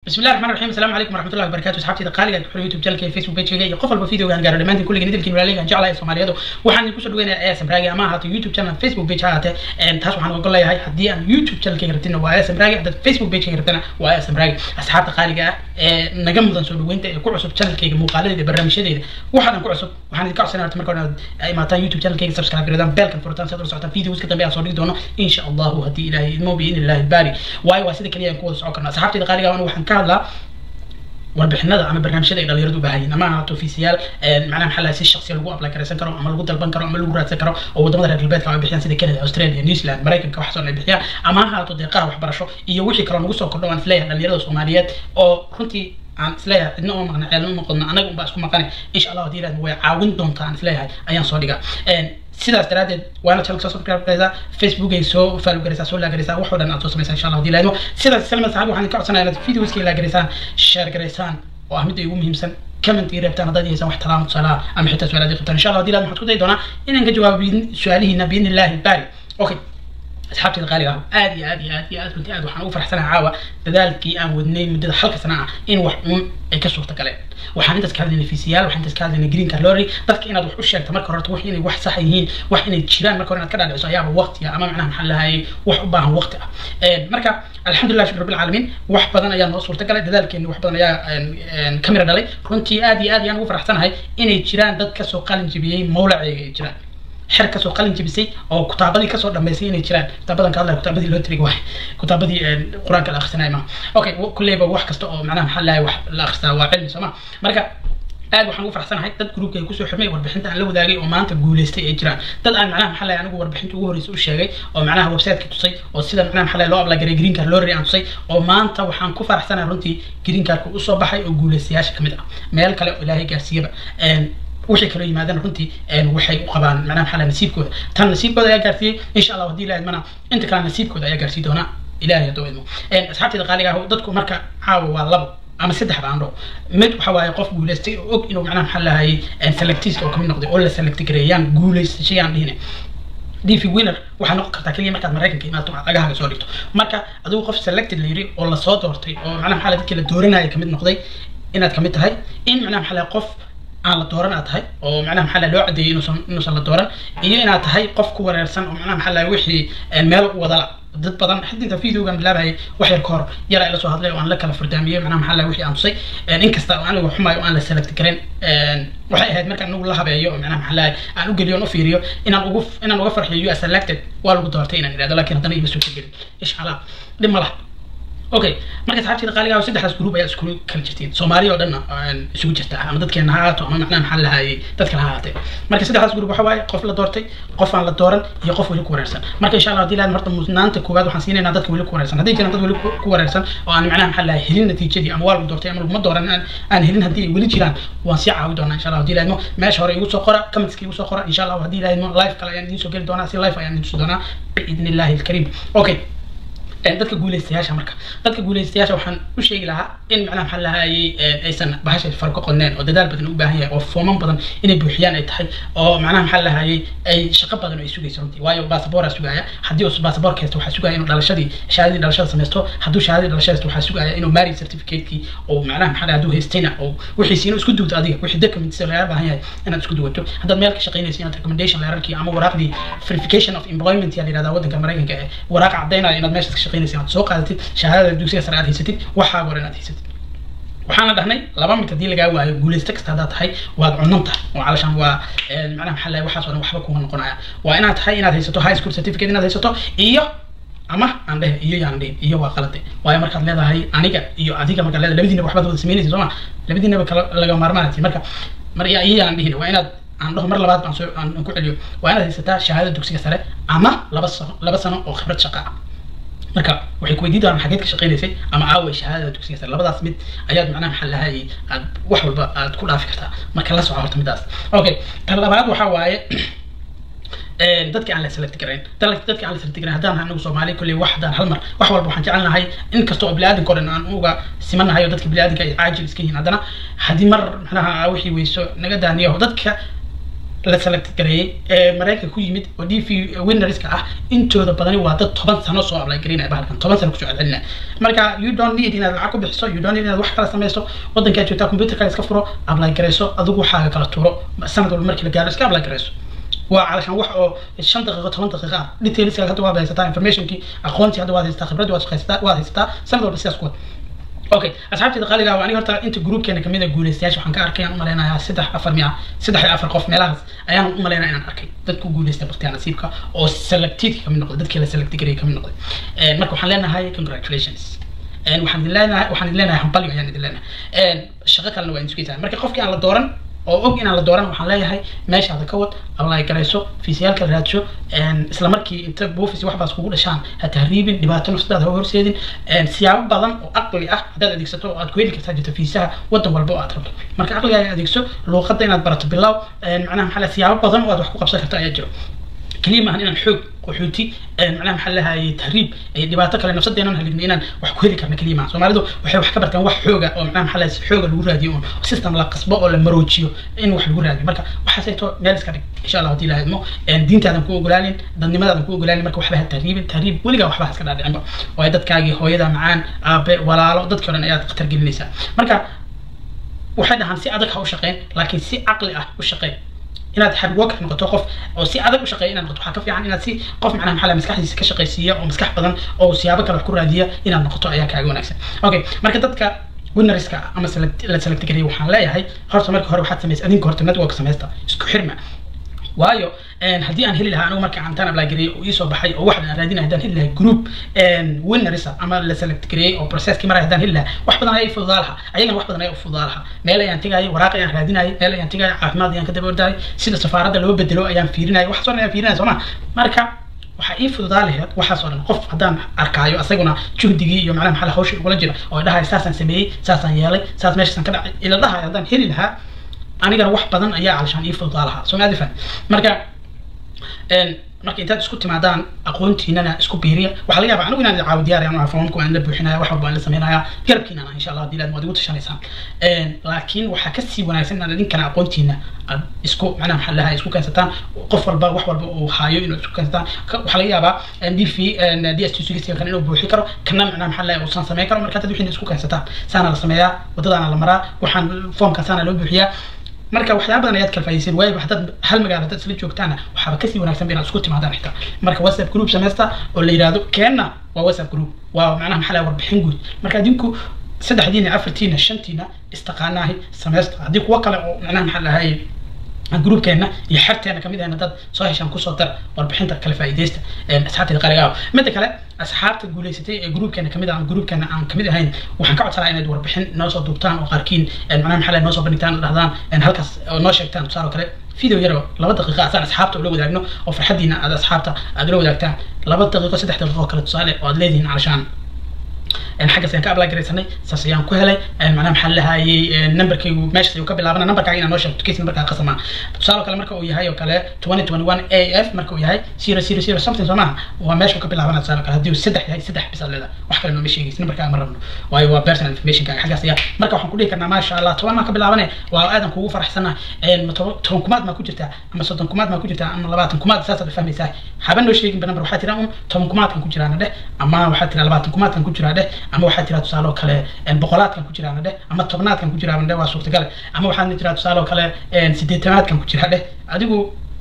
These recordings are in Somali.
بسم الله الرحمن الرحيم السلام عليكم ورحمه الله وبركاته اصحابتي قالي ku youtube channelka facebook page iyo qof walba video gaan gaaro dhamaantiin kulligiin idilkiin walaaleygan jeclahay Soomaaliyeed waxaan ku soo dhaweynayaa ASM Raagi ama hata youtube channel facebook page haate een taas waxaan uga leeyahay haddii aan youtube channelka rabtina waa ASM Raagi hadda facebook page rabtina waa ASM Raagi asxaabta qaaliga ah ee naga mudan soo dhaweynta ee ku cusub channelkayga muuqaaladeeda barnaamijyadeeda waxaan ku cusub waxaan idinka codsanayaa marka hore ay maataan youtube channelkayga subscribe gareedaan belkan furtaan si aad ula socotaan videos ka dambe aan soo dhigi doono insha Allah haddii ilaahay idmo bi in ilaahi baari waayo waa sida kaliya aan ku wada socon karnaa asxaabtayda qaaliga ah waxaan ka hadlaa warbixinada ama barnaamijyada ay dhalinyaradu u baahan yihiin ama ahaato fiisiyaal macnaha maxaa lahay si shakhsiya lagu apply garaysan karo ama lagu dalban karo ama lagu raadsan karo oo wadamada reer galbeedka ay bixiyaan sida canada australia new zealand maraykanka waxaasoo ay bixiyaan ama ha ahaato deeqaha waxbarasho iyo wixii kaloo nagu soo kordho aan isleeyahay dhalinyarada soomaaliyeed oo runtii aan isleeyahay cidna oo maqna ceelma noqodno anaga unbaa isku maqane insha allah haddii ilaahda way caawin doontaa aan isleeyahay ayaan soo dhigaa sidaas daraadeed waana channel soo subscribe garaysaa facebook ay soo follow garaysaa soo laagaraysaa wax oo dhan aad soo samaysaa insha allah haddii ilaahdo sidaas salma saxaab waxaan ka codsanayaa inaad videoska laagaraysaan share garaysaan oo ah midda ugu muhiimsan comment ii reebtaan haddaad haysan wax talaamo tusaalaha ama xitaa su-aalaad qabtaan insha allah haddii ilaahdo waxaan ku dayi doonaa inaan ka jawaabo su-aalihiina biidni illaahi baari okay asxaabtayda qaaliga ah aad iyo aad iyo aad iyo aad runtii aad waxaan ugu faraxsanahay caawa dadaalkii aan wadnay muddada halka sana ah in wax uun ay ka suurta galeen waxaan intaas ka hadlaynay fiisiyaal waxaan intaas ka hadlaynay green card lottery dadka inaad wax u sheegto marka horta wax inay wax sax yihiin wax inay jiraan marka hore inaad ka dhaadhiciso ayaaba waqtiga ama macnaha maxaa lahayay wax u baahan waqti ah marka alxamdulilah shukr rabbil caalamiin wax badan ayaa noo suurta galay dadaalkeeni wax badan ayaa ka mira dhalay runtii aad iyo aad ayaan ugu faraxsanahay inay jiraan dad kasoo qalin jebiyey mawlaceega ay jiraan xer kasoo qalin jebisay oo kutaabadii kasoo dhammaysay inay jiraan kitaabadan ka hadlaya kutaabadii loo tiriga waay kutaabadii qur-aanka la akhrisanaya ma okay kulleyba wax kasta oo macnaha maxaa lahay wax la akhristaa waa cilmi soo ma marka aad waxaan ugu faraxsanahay dad gruubka ay kusoo xirmay warbixinta aan la wadaagay oo maanta guuleystay ay jiraan dad aan macnaha maxaa lahay anigu warbixinta ugu horreysa u sheegay oo macnaha websiteka tusay oo sida macnaha maxaa lahay loo ablagaray green card lorry aan tusay oo maanta waxaan ku faraxsanahay runtii green cardka usoo baxay oo guuleystayaasha kamid ah meel kale oo ilaahay gaarsiiyaba wixii kaloo yimaadana runtii waxay u qabaan macnaha maxaa lahay nasiibkooda tan nasiibkooda ayaa gaarsiiyey insha allah haddii ilahay mana inta kale nasiibkooda ayaa gaarsii doonaa ilahay hadduu idmo asxaabteeda qaaliga ah dadku marka caawa waa labo ama saddex baan dhaho mid waxa waaye qof guuleystay oo og inuu macnaha maxaa lahayay selectiska oo kamid noqday oo la select gareeyaan guuleysashayaan dhihine dv winner waxaa noqon kartaa keliya markaad maraykanka imaato lagahaaga soo dhigto marka adigu qof selected la yiri oo lasoo doortay oo macnaha maxaa dadkii la dooranaya kamid noqday inaad kamid tahay in macnaha maxaa qof aan la dooran aad tahay oo macnaha maxaa loo cadeeyay inuusan inuusan la dooran iyo inaad tahay qof ku wareersan oo macnaha maxaa wixii meel wadala dad badan xid inta videogan bilaabayay wax yar ka hor yar ay la soo hadlay oo aan la kala fardaamiyey macnaha maxaa wixii aan tusay inkasta oo aniga xumayo oo aan la select garin waxay ahayd markaan anigu la habeeyo oo macnaha maxaa aan u geliyo on u fiiriyo inaan ugu inaan uga farxiyo you are selected waa lagu doortay inaan idhahdo laakiin haddana ima soo gelin insha allah dhib ma laha okay marka saxaabteeda qaaliga ah saddexdaas group ayaa isku kala jirtiin soomaaliya oo dhanna isugu jirta ama dadkeena ha ahaato ama macnaha maxaa lahayay dadka ha ahaatee marka saddexdaas group waxa waaye qof la doortay qof aan la dooran iyo qof weli ku wareersan marka insha allah haddii lahayd horta mudnaanta koowaad waxaan siinaynaa dadka weli ku wareersan haddii jiraan dad weli ku wareersan oo aan macnaha maxaa lahay helin natiijadii ama waa lagu doortay ama laguma dooran aan helin haddii ay weli jiraan waan sii caawi doonaa insha allah haddii lahaydmo meesha hore igu soo qora commentska igu soo qora insha allah haddii lahaydmo live kale ayaan idiin soo geli doonaa si live ayaan idiin tusi doonaa biidni illahi alkariim okay dadka guuleystayaasha marka dadka guuleystayaasha waxaan u sheegi lahaa in macnaha maxaa lahayay aysan bahasha faro ka qodneen oo dadaal badan u baahan yahay oo fooman badan inay buuxiyaan ay tahay oo macnaha maxaa lahayay ay shaqo badan ay sugayso runtii waayo basaboora sugaya haddii uu basaboorka haysto waxaa sugaya inuu dhalashadii shahaadadii dhalashada samaysto hadduu shahaadadii dhalashada haysto waxaa sugaya inuu marriage certificate-kii oo macnaha maxaa hadduu haystayna oo wixiisi inuu isku duwto adiga wixii documents laga baahan yahay inaad isku duwato haddaad meel ka shaqaynayso inaad recommendation leerarkii ama waraaqdii verification of employment yaa la yihahdaa waddanka maraykanka ee waraaqa caddaynaya inaad meeshaas ka shaqaynaysa inaad soo qaadatid shahaadada dugsiga sare aad haysatid waxaa hore inaad haysatid waxaana dhahnay laba mid haddii lagaa waayo guuleysta kasta haddaad tahay waad cunan tahay oo calashaan waa macnaha maxaa lahay waxaas oo dhan waxba kuma noqonaya waa inaad tahay inaad haysato high school certificate inaad haysato iyo ama aan dhehe iyo yaan dhihin iyo waa qalade waayo markaad leedahay aniga iyo adiga markaad leedahay labadiinaba waxbaad wada samaynaysa soo ma labadiinaba kala laga maarmaanati marka mar iyo yaan dhihin waa inaad aan dhaho mar labaad baan soo aan ku celiyo waa inaad haysataa shahaadada dugsiga sare ama laba sano laba sano oo khibrad shaqa ah marka waxay ku weydiin doonaan xageed ka shaqaynaysay ama aaway shahaadada dugsiga sare labadaas mid ayaad macnaha maxaa lahayay aad wax walba aad ku dhaafi kartaa marka la soco horta midaas okay tan labaad waxaa waaye dadka aan la select garayn dadka aan la select garayn haddaan anagu soomaali kolley wax haddaan hal mar wax walba waxaan jecel nahay in kasta oo biniaadanka o dhan aan uga simanahay oo dadka biniaadanka ay caajil iska yihiin haddana haddii mar macnaha wixii weyso naga daaniyo dadka la select gareeyey ee maraykanka ku yimid oo d v winnerska ah intooda badani waa dad toban sano soo apply gareynaya bahalkan toban sano kusoo celcelinaya marka you don't need inaad lacag ku bixiso you don't need inaad wax kala sameyso wadankaa joogtaa computer kale iska furo apply gareyso adigu waxaaga kala tuuro sanad walba markii la gaaro iska apply gareyso waa calashan wax oo shan daqiiqo toban daqiiqo ah detailska hadda waad haysataa informationkii aqoontii hadda waad haysataa khibraddii waad haysataa waad haysataa sanad walba sidaas ku wad okay asxaabteeda qaaliga waa aniga horta inta groupkeena kamid a guuleystayaasha waxaan ka arkay aan umaleynayaa saddex afar miya saddex iyo afar qof meelahaas ayaan umaleynaya inaan arkay dad ku guuleysta baktiyaa nasiibka oo selectedka kamid noqday dadkii la select gareeyay kamid noqday marka waxaan leenahay congratulations waxaan idin leenahay waxaan idin leenahay hambalyo ayaan idin leenahay shaqo kalena waa idin sugaysaa marka qofkii aan la dooran oo og inaan la dooran waxaan leeyahay meeshaada ka wad apply garayso fiisayaalka raadsho isla markii inta buufis waxbaas kugu dhashaan ha tahriibin dhibaato nafsadaada ha horseedin siyaabo badan oo aqli ah haddaad adeegsato oo aad ku heli kartaa jirto fiisaha wadan walba oo aad rabto marka aqligaaga adeegso luuqadda inaad barato bilow macnaha maxaa la siyaabo badan oo aad wax ku qabsan karto ayaa jiro keliya maahan inaan xoog qaxooti macnaha maxaa lahayay tahriib dhibaato kale nafsadeenan haligna inaan wax ku heli karna keliya maaha soomaalidu waxay wax ka bartaan wax xooga oo macnaha maxaa lahay xooga lagu raadiyo oo system la qasbo oo la maroojiyo in wax lagu raadiyo marka waxaasayto meel iska dhig insha allah haddii lahaydmo diintaadan ku ogolaanin dadnimadaadan ku ogolaanin marka waxba ha tahriibin tahriib weligaa waxba ha iska dhaadhicinba waayo dadkaagii hooyada macaan aabe walaalo dadkii o dhan ayaad khatar gelinaysaa marka waxay dhahaan si adag ha u shaqeyn laakiin si caqli ah u shaqeyn inaad hard worker noqoto qof oo si adag u shaqeeya inaad noqoto waxaa ka fiican inaad si qof macnaha maxaa maskaxdiisa ka shaqaysiiya oo maskax badan oo siyaabo kale wax ku raadiya inaad noqoto ayaa kaaga wanaagsan okay marka dadka winnerska ama la select gareeyay waxaan leeyahay horta marka hore waxaad samaysa adinka horta network samaysta isku xirma waayo haddii aan heli lahaa anigu marka intaan apply gareeyay oo iisoo baxay oo waxaan raadinaya haddaan heli lahaa group winnersa ama la select gareeyay oo processkii maray haddaan heli lahaa wax badan ayaa fududaa lahaa ayagana wax badan ayaa u fududaa lahaa meel ayaan tegayay waraaq ayaan raadinayay meel ayaan tegayay caafimaad ayaan ka daba ordayay sida safaaradda loo bedelo ayaan fiirinayay waxaas oo dhan ayaan fiirinaya sooma marka waxaa ii fududaa laheed waxaas oo dhan qof haddaan arkaayo asaguna juhdigii iyo macnaha maxaa hawsha ugula jira oo dhahay saasaan sameeyey saasaan yeelay saas meeshaasaan ka dhacay ila dhahayo haddaan heli lahaa anigana wax badan ayaa calishaan ii fududaa lahaa soo maadi faham marka marka intaad isku timaadaan aqoontiinana isku biiriya waxaa laga yaabaa anigu inaan caawi diyaar ayaan foomku aan la buuxinaya wax walba aan la sameynaya garabkiinana insha allah hadii laad waad igu tashanaysaan laakiin waxaa kasii wanaagsan inaad idinkana aqoontiina aad isku macnaha maxaa lahaa isku keensataan qof walba wax walba uu haayo inuu isku keensataan waxaa laga yaabaa d v d s t sugisiga kan inuu buuxi karo kana macnaha maxaa lahaa uusan sameyn karo marka dad wixii isku keensataan saana la sameeyaa wadadaana la maraa waxaan foomka saana loo buuxiyaa marka waxyaaba badan ayaad kala faa'iidaysan waayo haddaad hal magaalo haddaad isla joogtaana waxaaba kasii wanaagsan ba inaad isku timaadaan xitaa marka whatsapp group sameysta oo la yidhahdo keenna waa whatsapp group waa macnaha maxaa laha warbixin guud marka adinku saddexdiina afartiina shantiina istaqaanaahi sameysta haddii kuwo kale oo macnaha maxaa lahay groupkeena iyo xerteena kamid ahna dad soo heshaan kusoo dar warbixinta kala faa'iidaysta asxaabteeda qaaliga ah midda kale asxaabta guuleysatay ee groupkeena kamid ah ama groupkeena aan kamid ahayn waxaan ka codsanaa inaad warbixin noo soo duubtaan oo qaarkiin macnaha maxaa lahay noo soo bandhigtaan oo dhahdaan halkaas oo noo sheegtaan tusaale oo kale video yar oo laba daqiiqa asaan asxaabta ula wadaagno oo farxadiina aad asxaabta aad ula wadaagtaan laba daqiiqo saddex daqiiqo kale tusaale oo aad leedihiin calashaan xaggaas ayaan ka apply garaysanay saas ayaan ku helay macnaha maxaa lahayay numberkaygu meeshaas ayuu ka bilaabana numberkaaga inaa noo sheegto case numberkaa qasama tusaale kale marka uu yahay oo kale twenty twenty one a f marka uu yahay zero zero zero something soo maaha waa meesha ka bilaabana tusaale kale haddii uu saddex yahay saddex bis aad leedahay wax kale nooma sheegaysa numberkaaga ma rabno waayo waa personal informationkaaga xaggaas ayaa marka waxaan ku dhihi karnaa maasha allah toban maa ka bilaabane waa aadan kugu faraxsanaa toban kumaad maa ku jirtaa ama soddon kumaad maa ku jirtaa ama labaatan kumaad saasaad fahmaysaa haba noo sheegin ba number waxaa tiraa un toban kumaadkan ku jiraana dheh ama waxaa tiraa labaatan kumaadkan ku jiraa dheh ama waxaa tiraa tusaale oo kale boqolaadkan ku jiraana dheh ama tobnaadkan ku jiraana dheh waa suurtagale ama waxaa tiraa tusaale oo kale sideetanaadkan ku jiraa dheh adigu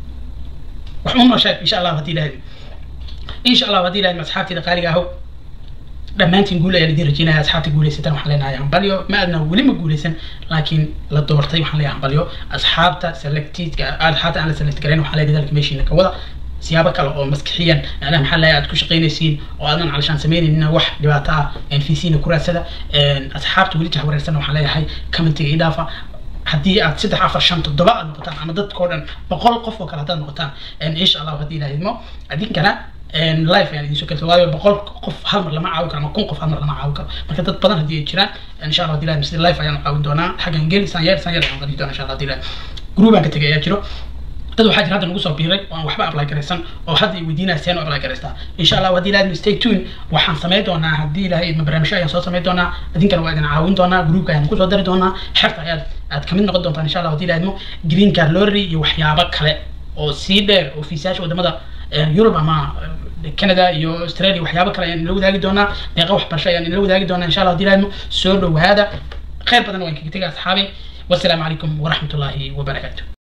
wax un noo sheeg insha allah haddii ilahay insha allah haddii ilahay asxaabteeda qaaliga ahow dhammaantiin guul ayaan idin rajeynaya asxaabta guuleysatan waxaan leenahay hambalyo ma aadna weli ma guuleysan laakiin la doortay waxaan leeyahay hambalyo asxaabta selectedka asxaabta aan la select garayn waxaan leeyahay dadalka meeshiina ka wada siyaabo kale oo maskixiyan macnaha maxaa lahay aad ku shaqaynaysiin oo aadan calashaan sameynaynin wax dhibaato ah nfcna ku raadsada asxaabta weli jahwareersan waxaan leeyahay commentiga ii dhaafa haddii aad saddex afar shan toddoba aad noqotaan ama dadkao dhan boqol qof oo kale haddaad noqotaan insha allahu haddii ilaha idmo adinkana life ayaan idiin soo kelta waayo boqol qof hal mar lama caawin karo ama kun qof hal mar lama caawin karo marka dad badan haddii ay jiraan insha allah hadii ilaha sida life ayaan caawin doonaa xaggan geli saan yeel saan yeel ayaan qadin doonaa insha allah hadii ilaha groupaan ka tegay ayaa jiro dad waxaa jira hadda nagu soo biiray oo aan waxba apply garaysan oo hadda ay weydiinaya seen u apply garaystaa insha allah haddii ilahay stay tune waxaan samayn doonaa haddii ilahay idma barnaamijyo ayaan soo samayn doonaa idinkana waa idin caawin doonaa groupka ayaan kusoo dari doonaa xerta ayaad aad kamid noqon doontaan insha allah haddii laadmo green card lottery iyo waxyaabo kale oo sii dheer oo fiisayaasha wadamada yurub ama canada iyo australia waxyaabo kale ayaan inla wadaagi doonaa deeqa waxbarasho ayaan inla wadaagi doonaa insha allah haddii laadmo soo dhowaada khayr badan waan kaga tegay asxaabi wasalaamu calaykum waraxmat ullaahi wabarakaatu